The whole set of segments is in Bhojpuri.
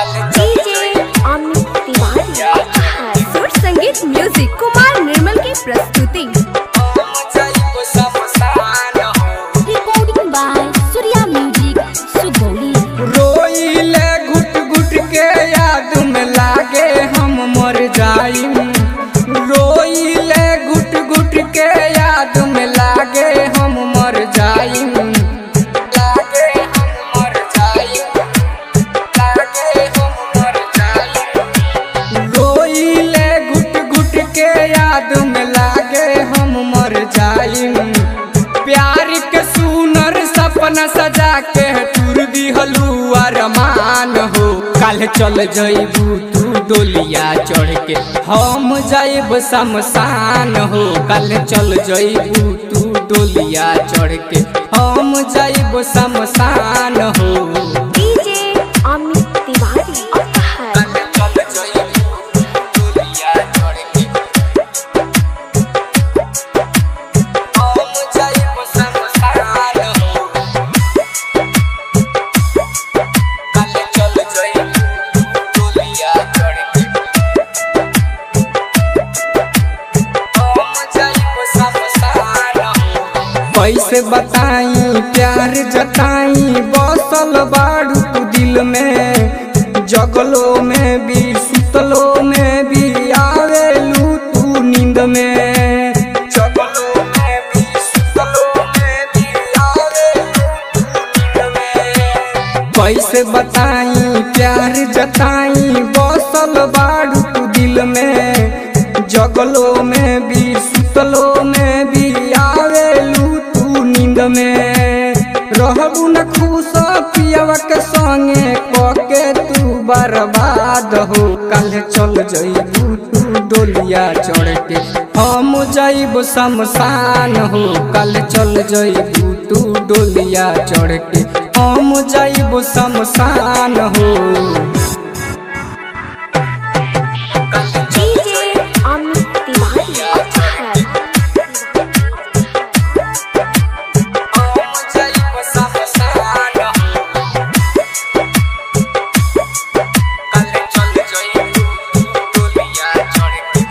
डीजे अमित तिवारी सुर संगीत म्यूजिक कुमार निर्मल की प्रस्तुति recording by Surya music Sugauli रोइले घुट घुट के याद में लागे हम मर जाइम रोइले घुट घुट के याद में लागे हम मर जाइम लागे हम मर जाइम लागे हम मर जाइम रोइले घुट घुट के याद में लागे हम मर जाइम प्यार के सुनर सपना सजा के टूर दिहलू अरमान हो कल चल जइबू तू डोलिया चढ़ के हम जाइब शमशान हो कल चल जइबू तू डोलिया चढ़ के हम जाइब शमशान हो डीजे अमित तिवारी कल चल जइबू डोलिया चढ़ के हम जाइब शमशान हो कल चल जइबू डोलिया चढ़ के हम जाइब शमशान हो कैसे बताई प्यार जताई बसल बाड़ू तू दिल में जगलो में भी सुतलो में भी आवेलू तू नींद में जगलो में भी सुतलो में भी आवेलू तू नींद में कैसे बताई प्यार जताई बसल बाड़ू तू दिल में जगलो में भी सुतलो में भी आवेलू तू नींद में रहबू न खुश पियवा के संगे कके तू बर्बाद हो कल चल जइबू तू डोलिया चढ़ के हम जइब शमशान हो कल चल जइबू तू डोलिया चढ़ के हम जइब शमशान हो डीजे अमित तिवारी हम जइब शमशान हो कल चल जइबू तू डोलिया चढ़ के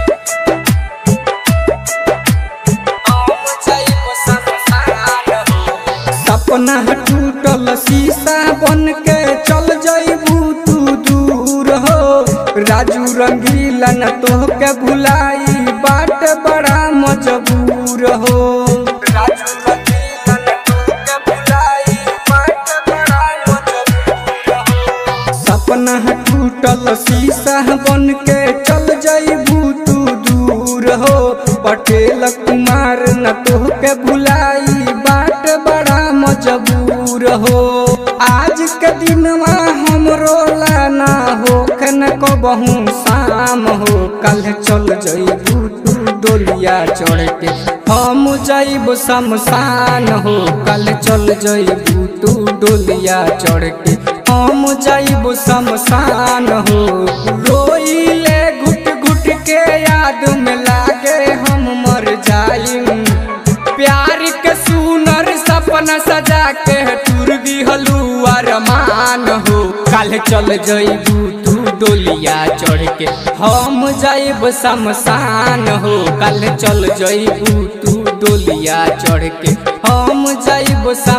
हम जइब शमशान हो सपना टूटल शीशा बन के चल जइबू तू दूर हो राजू रंगीला न तोहके भुलाई बाट बड़ा मजबूर हो राजू रंगीला न तोहके भुलाई बाट बड़ा मजबूर हो सपना टूटल शीशा बन के चल जइबू तू दूर हो पटेल कुमार न तोहके भुलाई बाट बड़ा मजबूर हो आज के दिनवा हमरो लाना हो न कबहू शाम हो कल चल जइबू तू डोलिया चढ़ के हम जइब शमशान हो कल चल जइबू तू डोलिया चढ़ के हम जइब शमशान हो रोइले घुट घुट के याद में लागे हम मर जाइम प्यार के सुनर सपना सजा के टूर दिहलू अरमान हो कल चल जइबू तू डोलिया चढ़ के हम जाइब शमशान हो कल चल जइबू तू डोलिया चढ़ के हम जाइब